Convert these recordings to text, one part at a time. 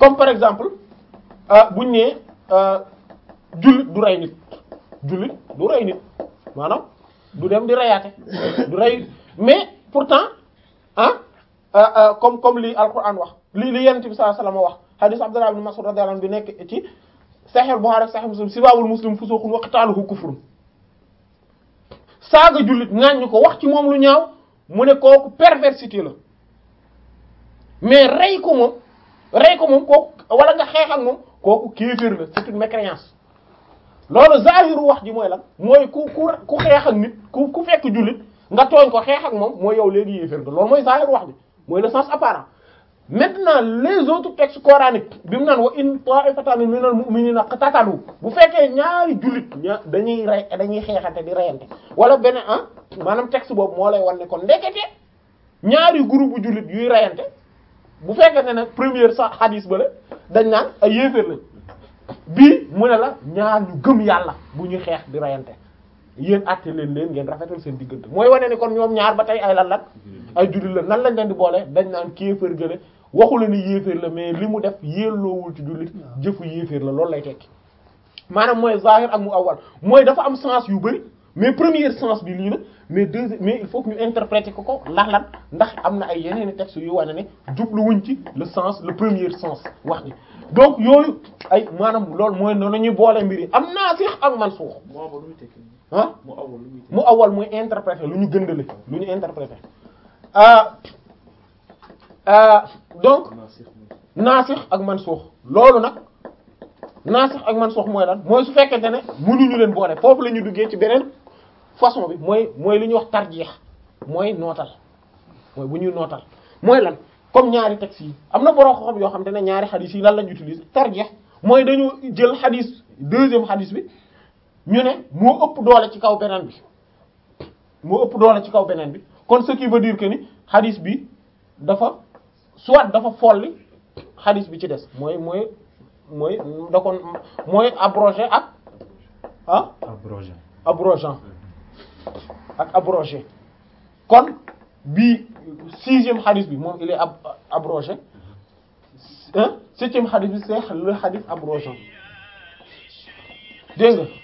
comme par exemple buñ nee jullit du rey nit jullit du rey nit maanaam du dem di reyaate du rey mais pourtant ah comme comme li alquran wax li li yonent bi sallallahu alayhi wasallam wax hadith Abdullah ibn Mas'ud radiyallahu anhu bi nekk ci Sahih Bukhari ak Sahih Muslim sibaabul muslim fusuqun wa qitaaluhu kufrun saaga jullit ŋàññ ko wax ci moom lu ñaaw mu ne kooku perversité la mais rey ko moom rey ko moom kooku wala nga xeex ak moom kooku kéefër la c'est une mécréance loolu zahiru wax ji mooy lan mooy ku ku ku xeex ak nit ku ku fekk jullit nga tooñ ko xeex ak moom mooy yow léegi yéefër nga loolu mooy zahiru wax ji mooy le sens apparent maintenant les autres textes coraniques bi mu naan wa in ta'ifatan minal mu'minina qatatalu bu fekkee ñaari jullit ña dañuy rey dañuy xeexante di reyante wala beneen ah maanaam texte boobu moo lay wan ne kon ndekete ñaari groupe bu jullit yuy reyante bu fekkee ne première sa hadis ba la dañ naan ay yéeféer lañ bii mu ne la ñaar ñu gëm yàlla bu ñuy xeex di reyante yéen àtte leen leen ngeen rafetal seen diggante mooy wane ni kon ñoom ñaar ba tey ay lan lan ay jullit la nan lañ leen di boole dañ naan kéefër gële waxu la ni yéeféer la mais li mu def yelloowul ci jullit jëfu yéeféer la loolu lay tekki maanaam mooy zahir ak mu awal mooy dafa am sens yu bari mais premier sens bi lii la mais deuxième mais il faut que ñu interpréter ko ko ndax lan ndax am na ay yeneen i textes yu wane ne jubluwuñ ci le sens le premier sens wax ji donc yooyu ay maanaam loolu mooy noonu ñuy boole mbir yi am naasix ak mansuux ah mu awal muy interpréter lu ñu gëndale lu ñu interpréter ah donc naasix ak mansuux loolu nag naasix ak mansuux mooy lan mooy su fekkente ne mënuñu leen boole foofu la ñu duggee ci beneen façon bi mooy mooy li ñuy wax tarjeex mooy nootal mooy bu ñuy nootal mooy lan comme ñaari textes yi am na borom xam yoo xam te ne ñaari xadis yi lan lañu utiliser tarjeex mooy dañu jël xadis deuxième xadis bi ñu ne moo ëpp doole ci kaw beneen bi moo ëpp doole ci kaw beneen bi kon ce qui veut dire que ni xadis bi dafa soit dafa folli xadis bi ci des mooy mooy mooy da kon mooy abrogé ak ah abrogé abrogeant ak abrogé kon bii sixième xadis bi moom il est ab abrogé hein septième xadis bi c'est le xadis abrogeant dégg nga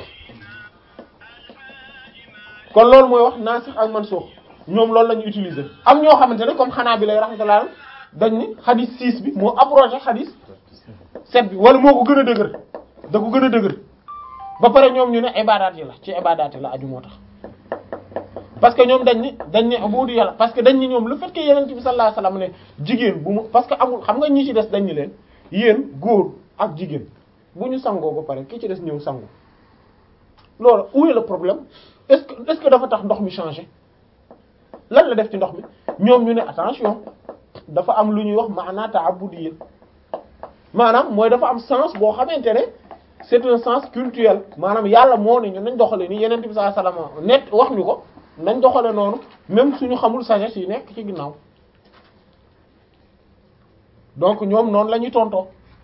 kon loolu mooy wax nasikh ak mansukh ñoom loolu la ñu utiliser am ñoo xamante ne comme xanaa bi lay rahmatullah dañ ni xadis six bi moo abrogé xadis sept bi wala moo ko gën a dëgër da ko gën a dëgër ba pare ñoom ñu ne ibadaat yi la ci ibadaat yi la aju moo tax parce que ñoom dañ ni dañ ne abudu yàlla parce que dañ ni ñoom le fait que yeneen bi sallallahu alayhi wasallam ne jigéen bu mu parce que amul xam nga ñi ci des dañ ni leen yéen góor ak jigéen bu ñu sangoo ba pare ki ci des ñëw sangu loolu où est le problème est-ce que est-ce que dafa tax ndox mi changé lan la def ci ndox mi ñoom ñu ne attention dafa am lu ñuy wax maanaa ta'abbudiyya maanaam mooy dafa am sens boo xamante ne c'est un sens culturel maanaam yàlla moo ne ñu nañ doxale ni yeneen bi sallallahu alayhi wasallam net wax ñu ko nañ doxale noonu même suñu xamul sagesse yi nekk ci ginnaaw donc ñoom noonu la ñuy tontoo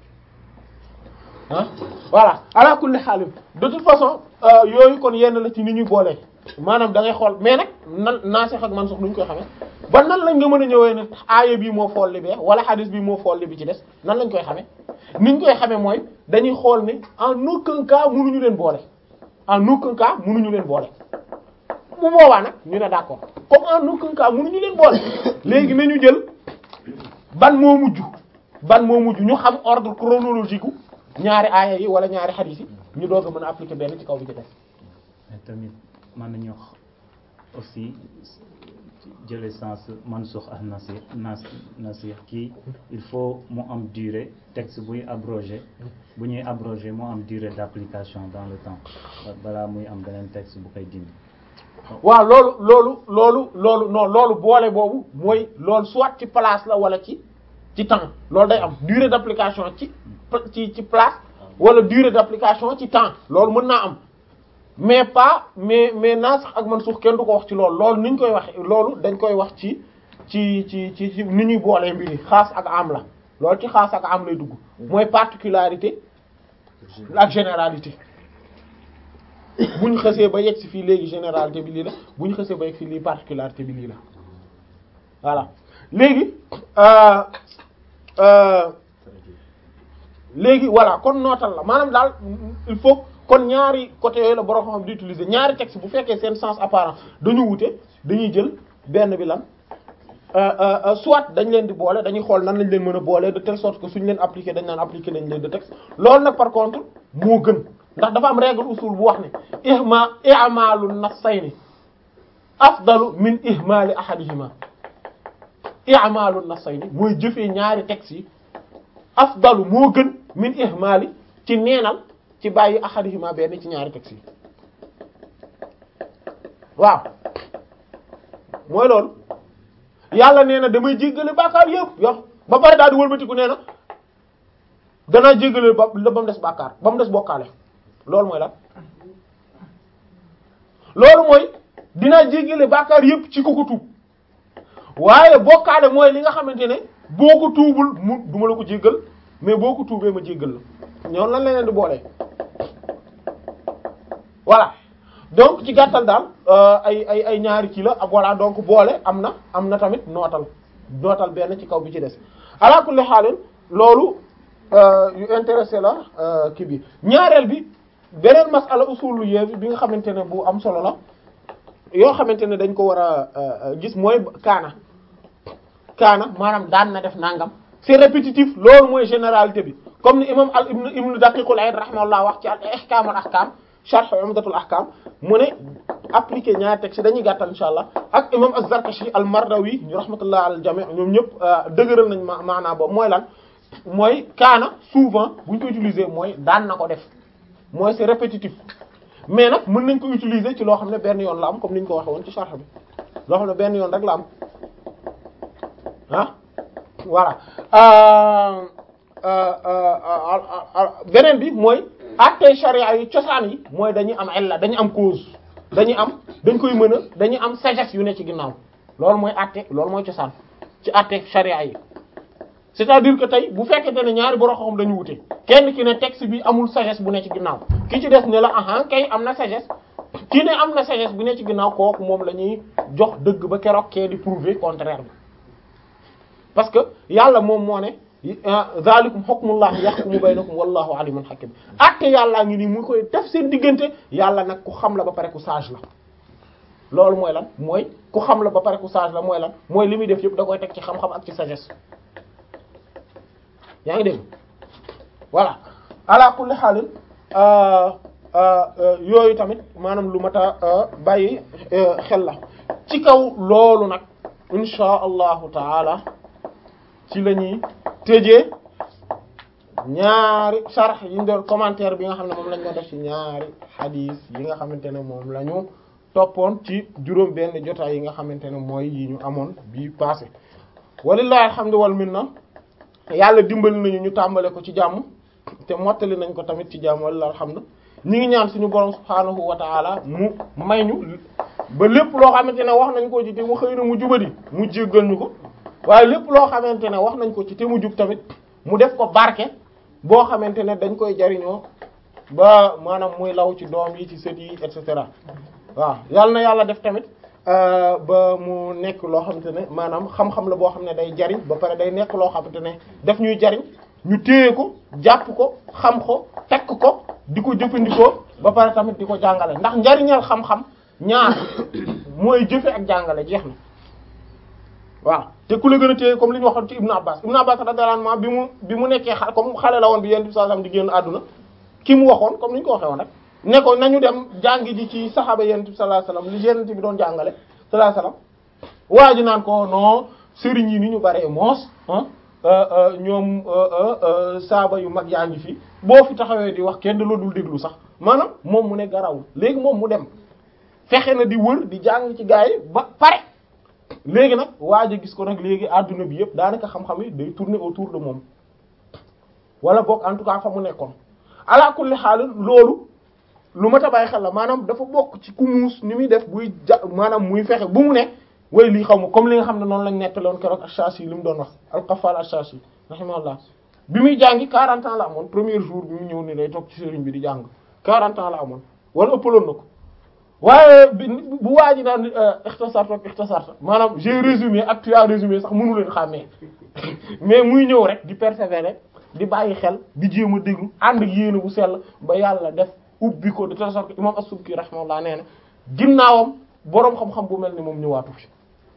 ah voilà ala kulli xaalim de toute façon yooyu kon yenn la ci ni ñuy boolee maanaam da ngay xool mais nag nan naasix ak mansuux duñ koy xamee ba nan lañ nga mën a ñëwee ne aaya bii moo folli bee wala hadis bii moo folli bi ci des nan lañ koy xamee niñ koy xamee mooy dañuy xool ne en aucun cas mënuñu leen boole en aucun cas mënuñu leen boole bu boobaa nag ñu ne d'accord comme en aucun cas mënuñu leen boole léegi nañu jël ban moo mujj ban moo mujj ñu xam ordre chronologique ñaari aaya yi wala ñaari hadis yi ñu doog a mën a appliquer benn ci kaw bi ci des mais tamit mën nañu wax aussi jële sens mansukh ak nasir nas nasir kii il faut mu am durée texte buy abrogé bu ñuy abrogé mu am durée d'application dans le temps balaa muy am beneen texte bu koy dindi waaw loolu loolu loolu loolu non loolu boole boobu mooy loolu soit ci place la wala ci ci temps loolu day am durée d'application ci ci ci place wala durée d'application ci temps loolu mën naa am mais pas mais mais naasix ak mansuux kenn du ko wax ci loolu loolu ni ñu koy wax loolu dañ koy wax ci ci ci ci ci ni ñuy boolee mbiri xaas ak am la loolu ci xaas ak am lay dugg mooy particularité ak généralité bu ñu xësee ba yegg si fii léegi généralité bi lii la bu ñu xësee ba yegg si lii particularité bi lii la voilà léegi léegi voilà kon nootal la maanaam daal il faut kon ñaari côté yooyu la borom xam di utiliser ñaari texte bu fekkee seen sens apparent dañu wute dañuy jël benn bi lan soit dañ leen di boole dañuy xool nan lañ leen mën a boole de telle sorte que suñ leen appliquer dañ naan appliquer nañ leen de texte loolu nag par contre moo gën ndax dafa am règle usul bu wax ne ihma i'malu nassayni afdalu min ihmali ahadihima i'malu nassayni mooy jëfee ñaari texte yi afdalu moo gën min ihmali ci neenal ci bàyyi ahadihima benn ci ñaari texte yi waaw mooy loolu yàlla nee na damay jéggale bàkkaar yëpp yow ba pare daal di wëlbatiku nee na danaa jéggale ba ba mu des bàkkaar ba mu des bokkaale loolu mooy lan loolu mooy dinaa jéggale bàkkaar yëpp ci ku ko tuub waaye bokkaale mooy li nga xamante ne boo ko tuubul mu duma la ko jéggal mais boo ko tuubee ma jéggal la ñoom lan leneen di boolee voilà donc ci gàttal daal ay ay ay ñaari kii la ak voilà donc boole am na am na tamit nootal nootal benn ci kaw bi ci des ala kulli xaalin loolu yu intéressé la kii bi ñaareel bi beneen masala usulu yéebi bi nga xamante ne bu am solo la yoo xamante ne dañ ko war a gis mooy kaana kaana maanaam daan na def nangam c'est répétitif loolu mooy généralité bi comme ni imam al ibn ibn daqiqul ayd rahimahullah wax ci al ihkam al ahkam sharh umdatul ahkam mu ne appliqué ñaari texte dañuy gàttal insha allah ak imam az-zarkashi al mardawi ñu rahmatullah al jami' ñoom ñëpp dëgëral nañ ma maanaa boobu mooy lan mooy kaana souvent bu ñu ko utiliser mooy daan na ko def mooy c'est répétitif mais nag mën nañ ko utiliser ci loo xam ne benn yoon la am comme ni ñu ko waxee woon ci sharh bi loo xam ne benn yoon rek la am ah voilà beneen bi mooy attey charia yi cosaan yi mooy dañuy am illa dañuy am cause dañuy am dañ koy mën a dañuy am sagesse yu ne ci ginnaaw loolu mooy atte loolu mooy cosaan ci atte charia yi c'est-à-dire que tey bu fekkente ne ñaari borom xam dañu wute kenn ki ne texte bi amul sagesse bu ne ci ginnaaw ki ci des ne la ahan kay am na sagesse ki ne am na sagesse bu ne ci ginnaaw kooku moom la ñuy jox dëgg ba keroog kee di prouver contraire bi parce que yàlla moom moo ne zalikum hukmullahi yahkumu baynakum wallahu alimun hakim atte yàllaa ngi nii mu koy def seen diggante yàlla nag ku xam la ba pare ku sage la loolu mooy lan mooy ku xam la ba pare ku sage la mooy lan mooy li muy def yëpp da koy teg ci xam-xam ak ci sagesse yaa ngi dégg voilà ala kulli xaalin yooyu tamit maanaam lu mat a bàyyi xel la ci kaw loolu nag insha allahu taala ci la ñuy tëjee ñaari sharh yi ñu doon commentaire bi nga xam ne moom lañ doon def ci ñaari hadith yi nga xamante ne moom la ñu toppoon ci juróom benn jotaay yi nga xamante ne mooy yi ñu amoon bii passé walillahi alhamdu wal minna yàlla dimbali nañu ñu tàmbale ko ci jàmm te mottali nañ ko tamit ci jàmm walillahi alhamdu ñi ngi ñaan suñu borom subhaanahu wa ta'ala mu may ñu ba lépp loo xamante ne wax nañ ko ci te mu xëy na mu jubadi mu jéggal ñu ko waaye lépp loo xamante ne wax nañ ko ci te mu jub tamit mu def ko barke boo xamante ne dañ koy jariñoo ba maanaam muy law ci doom yi ci sët yi et cetera waaw yàlla na yàlla def tamit ba mu nekk loo xamante ne maanaam xam-xam la boo xam ne day jariñ ba pare day nekk loo xamante ne daf ñuy jariñ ñu téye ko jàpp ko xam ko tekk ko di ko jëfandikoo ba pare tamit di ko jàngale ndax njariñal xam-xam ñaar mooy jëfe ak jàngale jeex na waaw te ku la gën a téye comme li ñu waxoon ci Ibn Abbas Ibn Abbas radiyallahu anhu bi mu bi mu nekkee xale comme xale la woon bi Yonent bi sallallahu alayhi wasallam di génn àdduna ki mu waxoon comme ni ñu ko waxee woon rek ne ko nañu dem jàngi ji ci saxaaba Yonent bi sallallahu alayhi wasallam li Yonent bi doon jàngale sallallahu alayhi wasallam waa ji naan ko non sëriñ yi ni ñu baree moos ah ñoom saaba yu mag yaa ngi fi boo fi taxawee di wax kenn la dul déglu sax maanaam moom mu ne garawul léegi moom mu dem fexe na di wër di jàng ci gaa yi ba pare léegi nag waa ji gis ko nag léegi adduna bi yëpp daanaka xam-xam yi day tourner autour de moom wala boog en tout cas fa mu nekkoon ala kulli xaal loolu lu ma tabaay xel la maanaam dafa bokk ci ku muus ni muy def buy ja maanaam muy fexe bu mu ne way lii xaw ma comme li nga xam ne noonu lañ nettaloon keroog Ash-Shashi li mu doon wax al-Qaffal Ash-Shashi rahimahullah bi muy jàngi 40 ans la amoon premier jour bi mu ñëw ni day toog ci sëriñ bi di jàng 40 ans la amoon wala ëppaloon na ko waaye bi bu waa ji naan ikhtasarta ak ikhtasarta maanaam j'ai résumé ak tu as résumé sax mënu leen xàmmee mais muy ñëw rek di persévérer di bàyyi xel di jéem a déglu ànd ak yéene bu sell ba yàlla def ubbi ko de telle sorte que imam as-Subki rahimahullah nee na ginnaawam boroom xam-xam bu mel ni moom ñëwaatu fi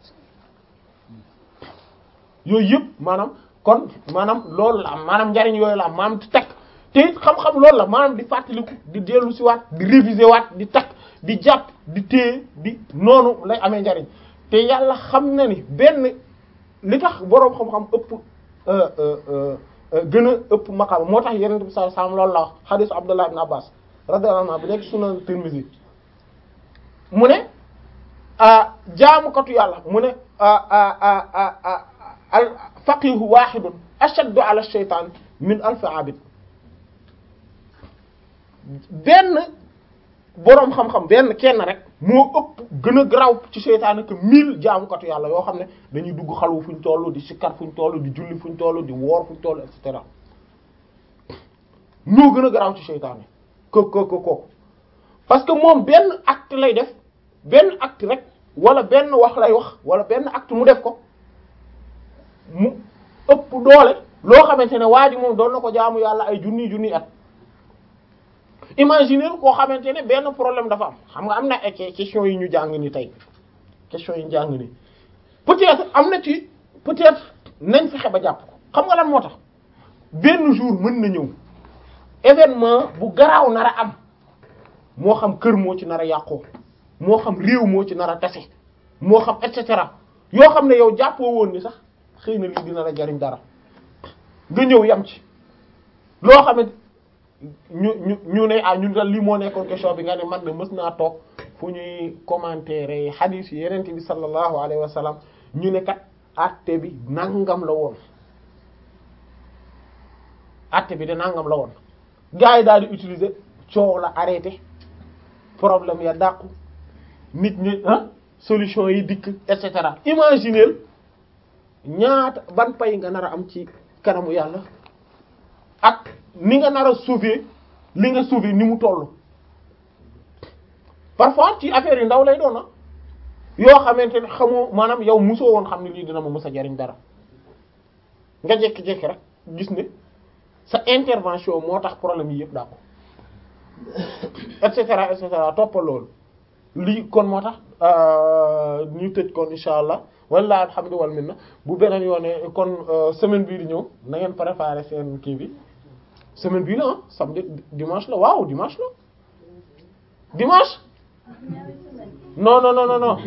yooyu yëpp maanaam kon maanaam loolu la am maanaam njariñ yooyu la am maanaam di takk te it xam-xam loolu la maanaam di fàttaliku di dellu si waat di réviser waat di takk di jàpp di téye di noonu lay amee njariñ te yàlla xam na ni benn li tax boroom xam-xam ëpp gën a ëpp maqaama moo tax yeneen bi sallallahu alayhi wasallam loolu la wax hadith Abdullah ibn Abbas radiyallahu anhu bi nekk sunan Tirmidhi mu ne jaamukatu yàlla mu ne al faqihu wahidun ashaddu ala shaytan min alf abid benn boroom xam-xam benn kenn rek moo ëpp gën a garaaw ci seytaane que mille jaamukatu yàlla yoo xam ne dañuy dugg xalwu fuñ toll di sikkar fuñ toll di julli fuñ toll di woor fuñ toll et cetera ñoo gën a garaaw ci seytaane ko ko ko ko parce que moom benn acte lay def benn acte rek wala benn wax lay wax wala benn acte mu def ko mu ëpp doole loo xamante ne waa ji moom doon na ko jaamu yàlla ay junni junni at imaginer koo xamante ne benn problème dafa am xam nga am na ay question yi ñu jàng ni tey question yi ñu jàng ni peut-être am na ci peut-être nañ fexe ba jàpp ko xam nga lan moo tax benn jour mën na ñëw événement bu garaaw nar a am moo xam kër moo ci nar a yàqoo moo xam réew moo ci nar a tase moo xam et cetera yoo xam ne yow jàppoo woon ni sax xëy na lii dina la jariñ dara nga ñëw yam ci loo xam ne ñu ñu ñu ne ah ñun daal lii moo nekkoon question bi nga ne man de mës naa toog fu ñuy commentaire hadith yi yeneen bi sallallahu alayhi wa sallam ñu ne kat àtte bi nangam la woon àtte bi de nangam la woon gars yi daal di utiliser coow la arrêté problème ya dàqu nit ñi ah solution yi dikk et cetera imaginez ñaata ban pay nga nar a am ci kanamu yàlla ak ni nga nar a sauver li nga sauver ni mu toll parfois ci affaire yu ndaw lay doon na yoo xamante ne xamoo maanaam yow musoo woon xam ne lii dina ma mës a jariñ dara nga jékki-jékki rek gis ne sa intervention moo tax problème yi yëpp daa ko et cetera et cetera toppal loolu lii kon moo tax ñu tëj kon incha allah walla alhamdu wal minna bu beneen yoone kon semaine bii di ñëw na ngeen préparer seen kii bi semaine bii la ah samedi dimanche la waaw dimanche la dimanche non non non non non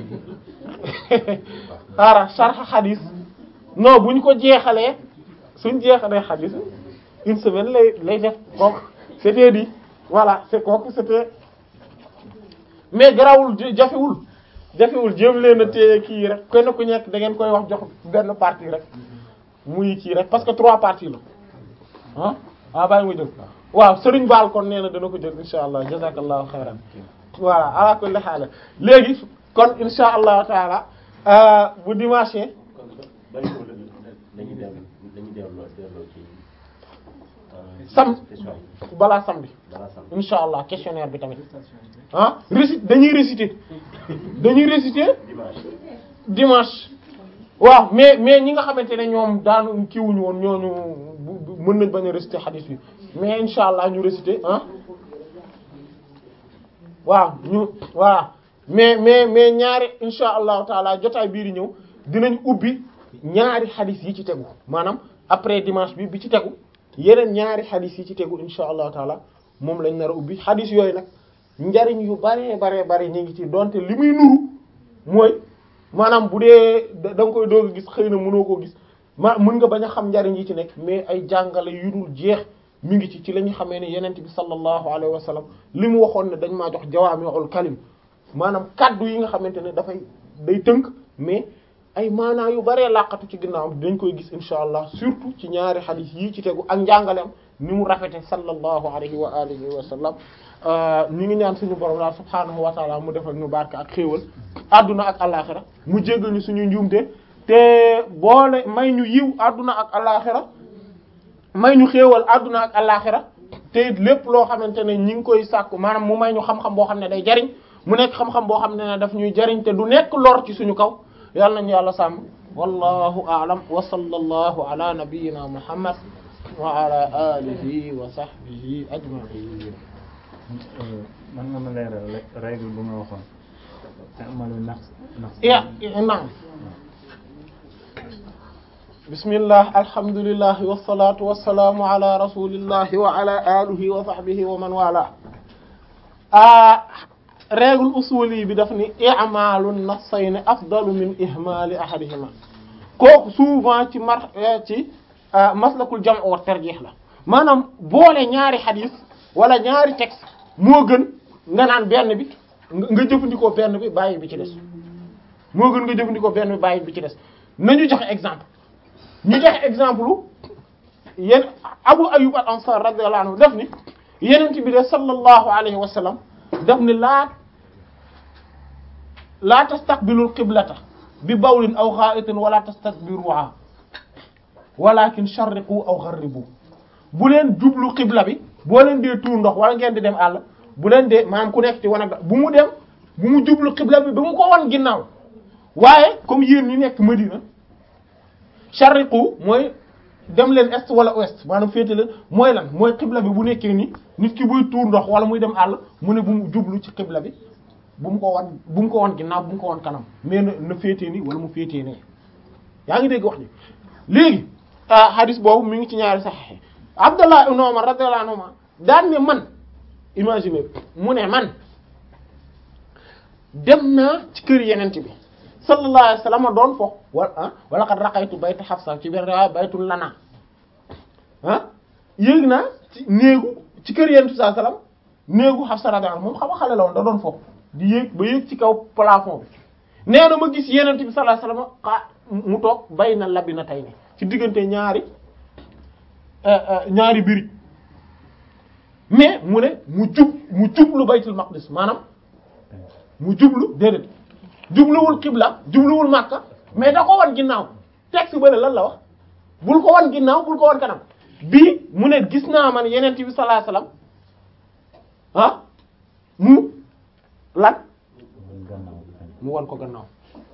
xaaral sarxa xadis non bu ñu ko jeexalee suñ jeexalee xadis une semaine lay lay def kooku c'était dit voilà c'est kooku c'était mais garawul jafewul jafewul jéem leen a téye kii rek kenn ku nekk da ngeen koy wax jox benn partie rek muy kii rek parce que trois parties la ah ah bàyyi ma jël waaw Serigne Baal kon nee na dana ko jël insha allah jazakallahu xayran voilà ala kulli haal léegi kon insha allahu taala bu dimanche sam balaa samedi insha allah questionnaire bi tamit ah récite dañuy réciter dañuy réciter dimanche waaw mais mais ñi nga xamante ne ñoom daanu kiiwuñu woon ñooñu mën nañ bañ a réciter hadith bi mais insha allah ñu réciter ah waaw ñu voilà mais mais mais ñaari insha allahu taala jotaay bii di ñëw dinañ ubbi ñaari hadith yi ci tegu maanaam après dimanche bi bi ci tegu yeneen ñaari hadith yi ci tegu insha allahu taala moom lañ nar a ubbi hadith yooyu nag njariñ yu bare bare bare ñu ngi ci donte li muy nuru mooy maanaam bu dee da nga koy doog a gis xëy na mënoo koo gis ma mën nga bañ a xam njariñ yi ci nekk mais ay jàngale yu dul jeex mi ngi ci ci la ñu xamee ne yenent bi sallallahu alayhi wa sallam li mu waxoon ne dañ maa jox jawaami'ul kalim maanaam kaddu yi nga xamante ne dafay day tënk mais ay maanaa yu baree laqatu ci ginnaawam dañ koy gis insha allah surtout ci ñaari xadiis yii ci tegu ak njàngaleem ni mu rafete sallallahu alayhi wa alihi wa sallam ñu ngi ñaan suñu borom daal subhaanahu wa taala mu defal ñu barke ak xéewal adduna ak alaxira mu jéggal ñu suñu njuumte te boole may ñu yiw adduna ak alaxira may ñu xéewal adduna ak alaxira te it lépp loo xamante ne ñi ngi koy sàkku maanaam mu may ñu xam-xam boo xam ne day jariñ mu nekk xam-xam boo xam ne daf ñuy jariñ te du nekk lor ci suñu kaw yàlla nañu yàlla sàmm wallahu a'lam wa sallallahu ala nabiyyina muhammad wa ala alihi wa sahbihi ajma'in man nga ma leeral rek règle bu nga waxoon te amalu nax nax ya naam bismillah alhamdulillah wassalatu wassalamu ala rasulillahi wa ala alihi wa sahbihi wa man wala a règle usuli bi daf ni i'malu nassayni afdalu min ihmali ahadihima kooku souvent ci mar ci maslakul jam' wa tarjih la maanaam boole ñaari xadis wala ñaari texte moo gën nga naan benn bi nga jëfandikoo benn bi bàyyi bi ci des moo gën nga jëfandikoo benn bi bàyyi bi ci des nañu joxe exemple ñu joxe exemple yéen Abu Ayyub al-Ansari radiyallahu anhu def ni yenent bi de sallallahu alayhi wa sallam def ni laa laa tastaqbilul qiblata bi bawlin aw gha'itin wala tastakbiruha walakin sharriqu aw gharribu bu leen jublu qibla bi boo leen dee tuur ndox wala ngeen di dem àll bu leen dee maanaam ku nekk ci wanag bu mu dem bu mu jublu qibla bi ba mu ko wan ginnaaw waaye comme yéen ñi nekk Madina sharriqu mooy dem leen est wala ouest maanaam féete leen mooy lan mooy qibla bi bu nekkee ni nit ki buy tuur ndox wala muy dem àll mu ne bu mu jublu ci qibla bi bu mu ko wan bu mu ko wan ginnaaw bu mu ko wan kanam mais na na féetee ni wala mu féetee ne yaa ngi dégg wax ni léegi hadis boobu mi ngi ci ñaari saxiix Abdallah ibn Umar radiyallahu anhuma daan ne man imagine mu ne man dem naa ci kër yenent bi sallallahu alayhi wasallam doon fo wala wala qad raqaytu bayta Hafsa ci benn riwaaya baytul lana ah yéeg naa ci néegu ci kër yenent bi sallallahu alayhi wasallam néegu Hafsa radiyallahu anha moom xam nga xale la woon da doon fo di yéeg ba yéeg ci kaw plafond bi nee na ma gis yenent bi sallallahu alayhi wasallam xaa mu toog bay na labi na tey ne ci diggante ñaari ñaari birig mais mu ne mu jub mu jublu baytul maqdis maanaam mu jublu déedéet jubluwul xibla jubluwul Makka mais da ko wan ginnaaw texte ba ne lan la wax bul ko wan ginnaaw bul ko wan kanam bii mu ne gis naa man yeneen bi sallallahu alayhi wasallam ah mu lan mu wan ko gannaaw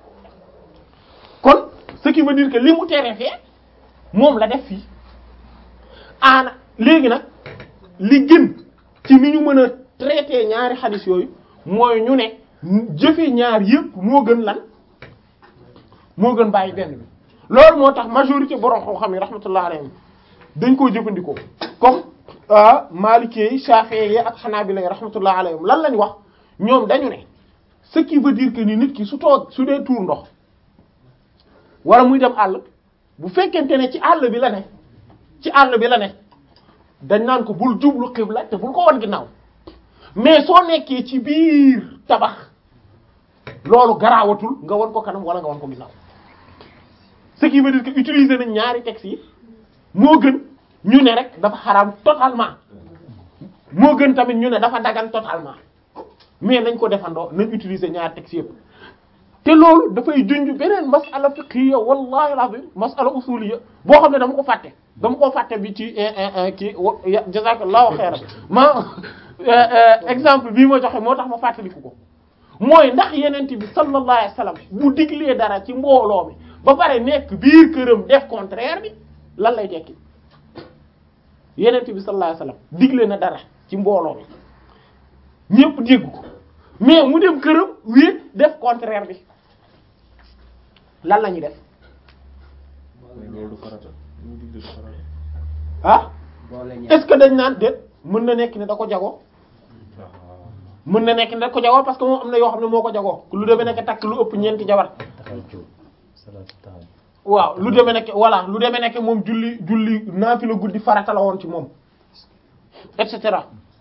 kon ce qui veut dire que li mu tere fee moom la def fii aana léegi nag li gën ci ni ñu mën a traiter ñaari xadis yooyu mooy ñu ne jëfe ñaar yëpp moo gën lan moo gën bàyyi benn bi loolu moo tax majorité borom xam-xam yi rahmatullah alayhim dañ koo jëfandikoo comme Maliki yi Shafi'i yi ak Hanabila yi rahmatullah alayhim lan lañ wax ñoom dañu ne ce qui veut dire que ni nit ki su toog su dee tuur ndox wala muy dem àll bu fekkente ne ci àll bi la ne ci àll bi la ne dañ naan ko bul jublu xibla te bul ko wan ginnaaw mais soo nekkee ci biir tabax loolu garaawatul nga wan ko kanam wala nga wan ko ginnaaw ce qui veut dire que utiliser nañ ñaari textes yi moo gën ñu ne rek dafa xaraam totalement moo gën tamit ñu ne dafa dagan totalement mais nañ ko defandoo nañ utiliser ñaari textes yëpp te loolu dafay junj beneen masala fiqhiyya wallahi alazim masala usuliyya boo xam ne dama ko fàtte dama ko fàtte bi ci kii jazakallahu xayran ma exemple bii ma joxe moo tax ma fàttaliku ko mooy ndax yenent bi sallallahu alayhi wasallam bu diglee dara ci mbooloo mi ba pare nekk biir këram def contraire bi lan lay tekki yenent bi sallallahu alayhi wasallam digle na dara ci mbooloo mi ñépp dégg ko mais mu dem këram wéet def contraire bi lan la ñuy def loolu du farata lu mu digle du farata ah est-ce que dañ naan déet mën na nekk ne da ko jagoo mën na nekk ne da ko jagoo parce que moom am na yoo xam ne moo ko jagoo lu demee nekk takk lu ëpp ñeenti jabar taxaw cuub salaatu taxaw waaw lu demee nekk voilà lu demee nekk moom julli julli naafila guddi farata la woon ci moom et cetera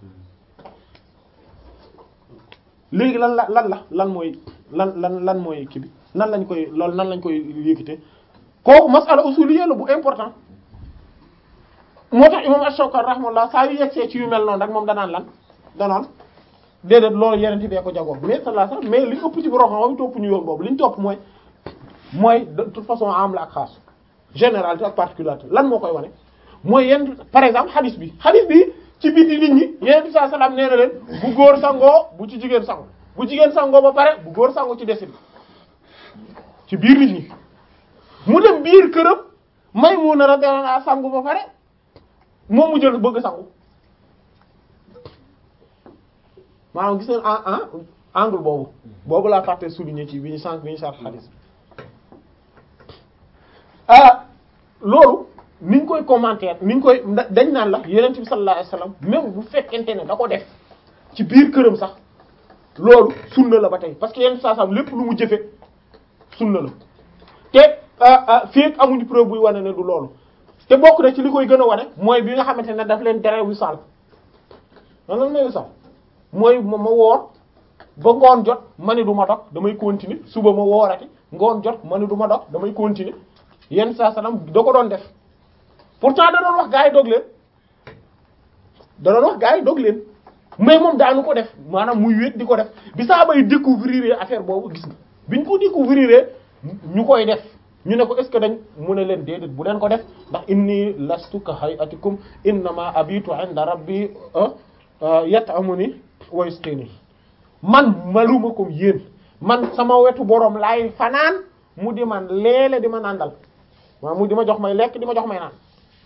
léegi lan la lan la lan mooy lan lan lan mooy kii bi nan lañ koy loolu nan lañ koy yëkkate kooku masala usuliyya la bu important moo tax imam Ash-Shawkani rahmatullah saa yu yegsee ci yu mel noonu rek moom danaan lan danaan déedéet loolu yeneen bee ko jagoo mais sallallahu alayhi wasallam mais li ëpp ci borom xam-xam topp ñu yoon boobu li ñu topp mooy mooy de toute façon am la ak xaas généralité ak particularité lan moo koy wane mooy yenn par exemple hadith bi hadith bi ci biti nit ñi yeneen bi sallallahu alayhi wasallam nee na leen bu góor sangoo bu ci jigéen sango bu jigéen sangoo ba pare bu góor sango ci desit ci biir nit ñi mu dem biir këram Maymuna radiyallahu anha sangu ba pare moom mu jël bëgg sangu maanaam gis ngeen en en angle boobu boobu laa fàtte souligner ci bi ñu sànq bi ñu sànq xadis ah loolu ni ñu koy commenter ni ñu koy dañ naan la yonent bi sallallahu alayhi wasallam même bu fekkente ne da ko def ci biir këram sax loolu sunna la ba tey parce que yenn saa sam lépp lu mu jëfe sunna la te fii ak amuñu preuve buy wane ne du loolu te bokk na ci li koy gën a wane mooy bi nga xamante ne daf leen tere wisal man lan mooy wisal mooy ma ma woor ba ngoon jot ma ne du ma dog damay continuer suba ma woorati ngoon jot ma ne du ma dog damay continuer yenn saa salaam da ko doon def pourtant da doon wax gaa yi dog leen da doon wax gaa yi dog leen mais moom daanu ko def maanaam muy wéet di ko def bi saa bay découvrir affaire boobu gis nga biñ ko découvrir ñu koy def ñu ne ko est-ce que dañ mu ne leen déedéet bu leen ko def ndax inni lastu ka hayatikum innama abitu inda rabbi yat'amuni wa yasqini man maluma ko yéen man sama wetu borom laay fanaan mu di man leele di ma nàndal waaw mu di ma jox may lekk di ma jox may naan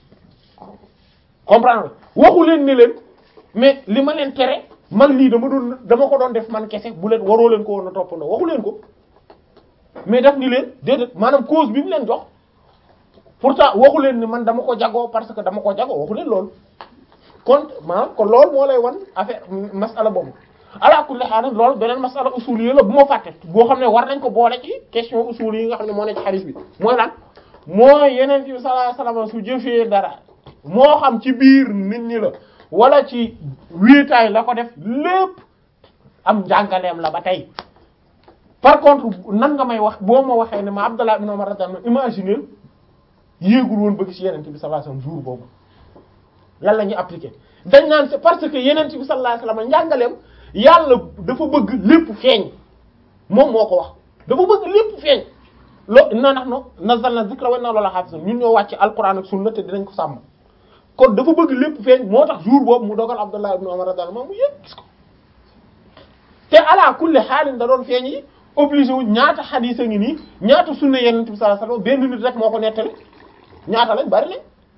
comprendre waxu leen ne leen mais li ma leen tere man lii dama doon dama ko doon def man kese bu leen waroo leen ko woon a toppandoo waxu leen ko mais daf ni leen déedéet maanaam cause bi mu leen jox pourtant waxu leen ni man dama ko jagoo parce que dama ko jagoo waxu leen loolu kon maanaam kon loolu moo lay wan affaire masala boobu ala kulli haal loolu beneen masala usul yi la bu ma fàtte boo xam ne war nañ ko boole ci question usul yi nga xam ne moo ne ci hadith bi mooy lan mooy yeneen bi sallallahu alayhi wasallam su jëfee dara moo xam ci biir nit ñi la wala ci wéetaay la ko def lépp am njàngaleem la ba tey par contre nan nga may wax boo ma waxee ne ma Abdallah ibn Umar radiyallahu anhu imaginer yéegul woon bëgg ci yeneen bi sallallahu alayhi wasallam jour boobu lan la ñuy appliquer dañ naan c'est parce que yeneen bi sallallahu alayhi wasallam njàngaleem yàlla dafa bëgg lépp feeñ moom moo ko wax dafa bëgg lépp feeñ lo inna nahnu nazzalna dhikra wa inna lahu lahafizun ñun ñoo wàcc alquran ak sunna te dinañ ko sàmm kon dafa bëgg lépp feeñ moo tax jour boobu mu dogal Abdullah ibn Umar radiyallahu anhu mu yëg gis ko te ala kulli xaalin da doon feeñ yi obligé wu ñaata xadiis a ngi nii ñaata sunna yenent bi sallallahu alayhi wasallam benn nit rek moo ko nettali ñaata lañ bari lañ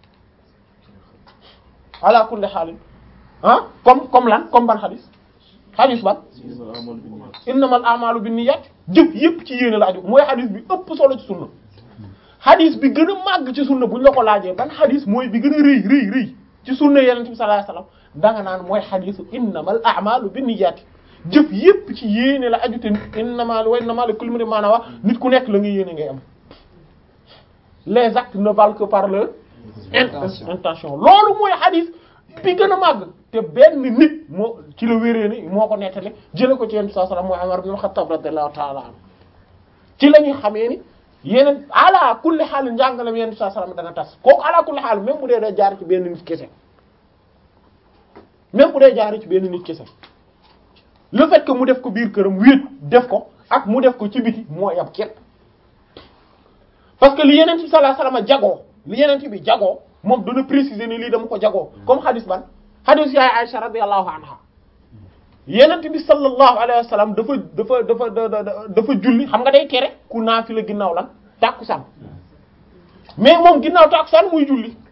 ala kulli xaalin ah comme comme lan comme ban xadiis xadiis ban innamal a'malu binniyat jëf yépp ci yéene la aju mooy xadiis bi ëpp solo ci sunna xadiis bi gën a màgg ci sunna buñ la ko laajee ban xadiis mooy bi gën a rëy rëy rëy ci sunna yenent bi sallallahu alayhi wasallam danga naan mooy xadiisu innamal a'malu binniyat jëf yépp ci yéene la aju te innamal wa innamal likulli imrin ma nawa nit ku nekk la nga yéene ngay am les actes ne valent que par leur intention loolu mooy xadiis bi gën a màgg te benn nit moo ci la wéree ni moo ko nettali jële ko ci yenn saa salaam mooy Umar ibn Khattab radiyallahu ta'ala anhu ci la ñuy xamee ni yeneen ala kulli xaal njàngalem yenn saa salaam dana tas kooku ala kulli xaal même bu dee day jaar ci benn nit kese même bu dee jaar ci benn nit kese le fait que mu def ko biir këram wéet def ko ak mu def ko ci biti moo yab képp parce que li yeneen ci sallallahu alayhi wasallam jagoo li yeneen bi jagoo moom dana préciser ni lii dama ko jagoo comme hadis ban hadis yaay Aisha radiyallahu anha yenent bi sallallahu alayhi wa sallam dafa dafa dafa dafa julli xam nga day tere ku naafila ginnaaw lan tàkkusaan mais moom ginnaaw tàkkusaan muy julli